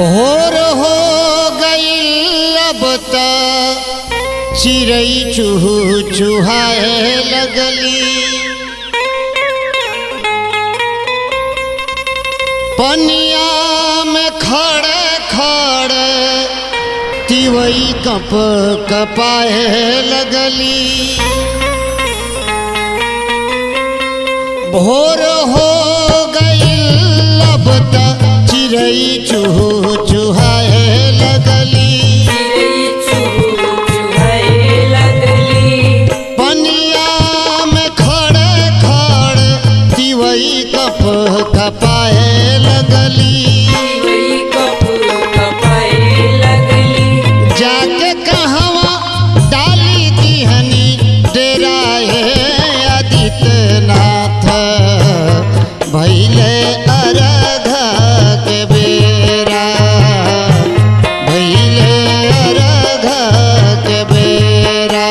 भोर हो गई अब त चिड़ई चूहू चुहाए लगली पनिया में खड़े खड़े तिवई कप कपाए लगली भोर हो गई अब त चिड़ई चूहू चुहाए लगली पनिया में खड़े खड़े तिवई कप कपाए लगली जाके कहवा डाली दिहनी डेरा हे आदित्यनाथ भैले अरघ के बेरा भैले अरघ के बेरा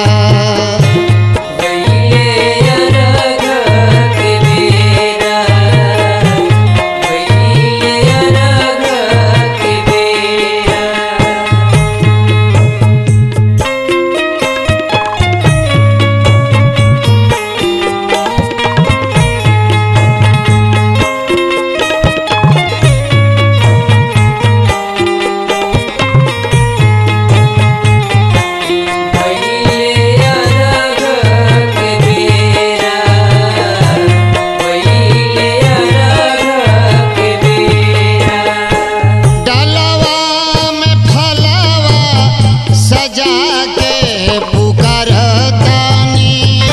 डलवा में फलवा सजा के पुकारतानी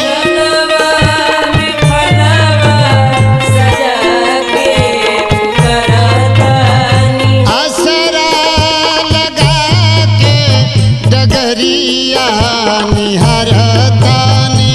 असरा लगा के डगरिया निहरतानी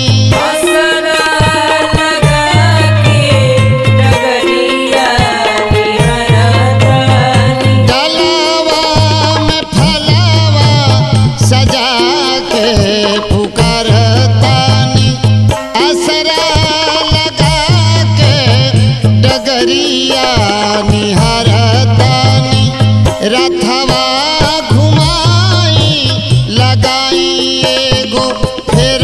डलवा में फलवा सजा के पुकारतानी असरा लगा के डगरिया निहरतानी रथवा घुमाई लगाई एगो फेर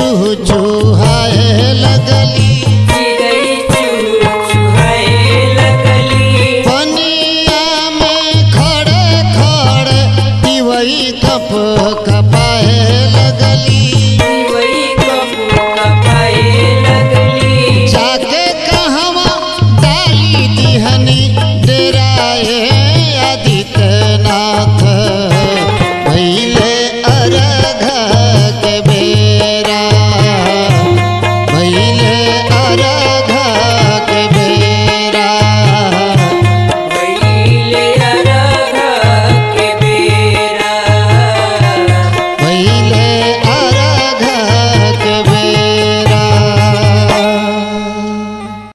चूह चूहाए लगली चिड़ै चू चुहाए लगली पनिया में खड़े खड़े पिवई कप कप